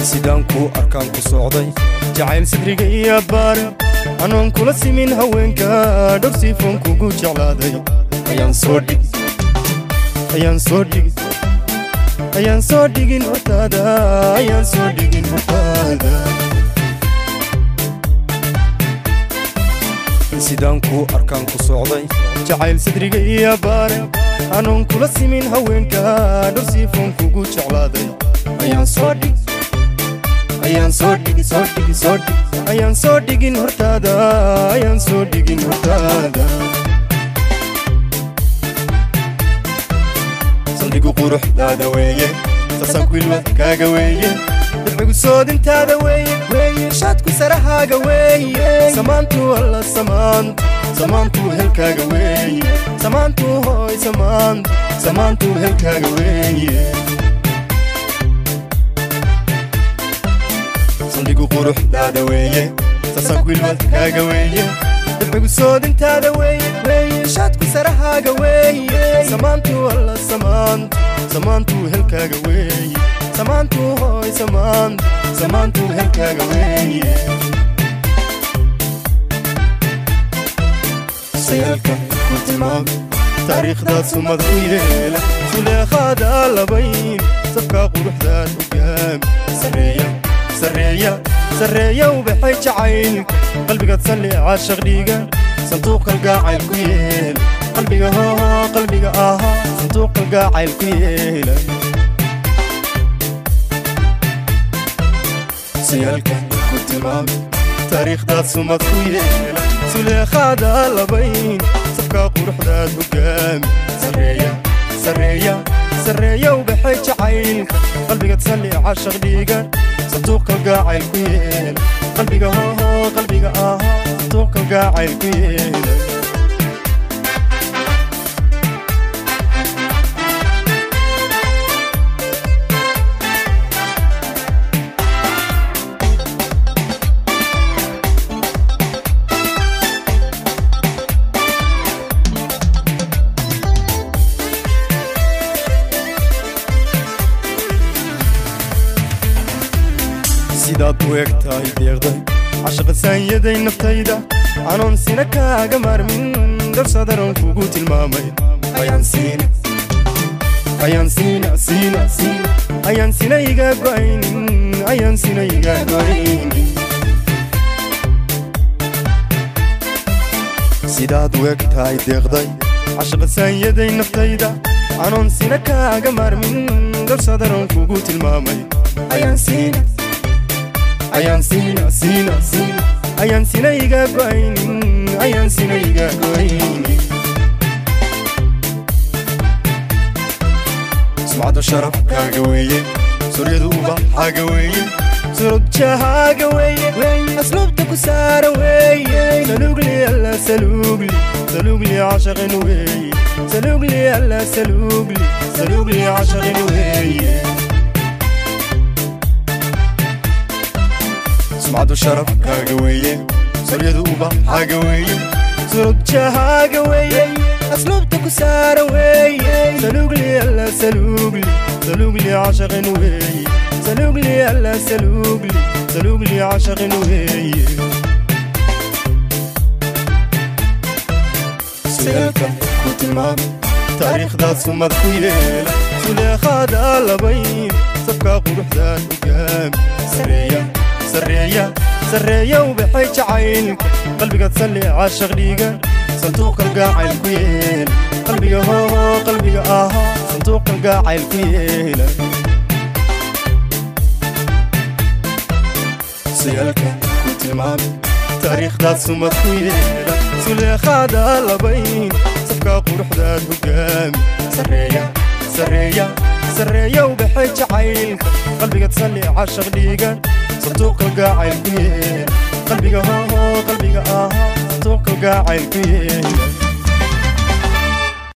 sidaan kuu arkaan ku socday jacayl sadriga iyo baare anoon kula simin haweenka dhowr siifoon kugu jeclaaday ayaan soo dhigi ayaan soo dhigi ayaan soo dhigin hortaada ayaan soo dhigin hortaada sidaan kuu arkaan ku socday jacayl sadriga iyo baare anoon kula simin haweenka dhowr siifoon kugu jeclaaday ayaan soo dhigi ayaan soo dhigi soo dhigi soo dhigi ayaan soo dhigin hortaada ayaan soo dhigin hortaada saldhigu quruxdaada weeye sasaanku ilwadkaaga weeye dabcigu soodintaada weeye weeye shaadku sarahaaga weeye samaantu alla samaantu samaantu helkaaga weeye samaantu hooy samaantu samaantu helkaaga weeye saldhigu quruxdaada weeye sasaanku ilwadkaaga weeye dabcigu soodintaada weeye weeye shaadku sarahaaga weeye samaantu alla samaantu samaantu helkaaga weeye samaantu hooy samaantu samaantu helkaaga weeye sayaalka ku tilmaam taariikhdaad sumad ku yeela suleekhaada labayn safka quruxdaad hogaami sareeya sareeya sareeya ubaxay jacaylka qalbigaad salli caashaq dhiiga sanduuq kalgaacayl ku yeela qalbiga hoo qalbiga ahaa sanduuq kalgaacayl ku yeela sayaalka ku tilmaam taariikhdaad sumad ku yeela suleekhaada labayn safka quruxdaad hogaami sareeya sareeya sareeya ubaxay jacaylka qalbigaad salli caashaq dhiiga sanduuq kalgaacayl ku yeela qalbiga hoo qalbiga ahaa sanduuq kalgaacayl ku yeela sidaad u eg tahay deeqday cashaqa saanyaday naftayda anoon sina kaaga maarmin darsadaran kugu tilmaamay ayaan siina ayaan siina siina siina ayaan sina iga go'aynin ayaan sina iga go'aynin sidaad u eg tahay deeqday cashaqa saanyaday naftayda anoon sina kaaga maarmin darsadaran kugu tilmaamay ayaan siina ayaan siina siina siina ayaan sina iga go'aynin ayaan sina iga go'aynin sumcadda sharafkaaga weeye suryadu ubaxaaga weeye surudjahaaga weeye asluubta ku saara weeye salugli alla salugli salugli cashaqin weeye salugli alla salugli salugli cashaqin weeye sumcaddu sharafkaaga weeye suryadu ubaxaaga weeye surudjahaaga weeye asluubta ku saara weeye salugli alla salugli salugli cashaqin weeye salugli alla salugli salugli cashaqin weeye sayaalka ku tilmaam taariikhdaad sumad ku yeela suleekhaada labayn safka quruxdaad hogaami sareeya sareeya sareeya ubaxay jacaylka qalbigaad salli caashaq dhiiga sanduuq kalgaacayl ku yeela qalbiga hoo qalbiga ahaa sanduuq kalgaacayl ku yeela sayaalka ku tilmaam taariikhdaad sumad ku yeela suleekhaada labayn safka quruxdaad hogaami sareeya sareeya sareeya ubaxay jacaylka qalbigaad salli caashaq dhiiga sanduuq kalgaacayl ku yeela qalbiga hoo qalbiga ahaa sanduuq kalgaacayl ku yeela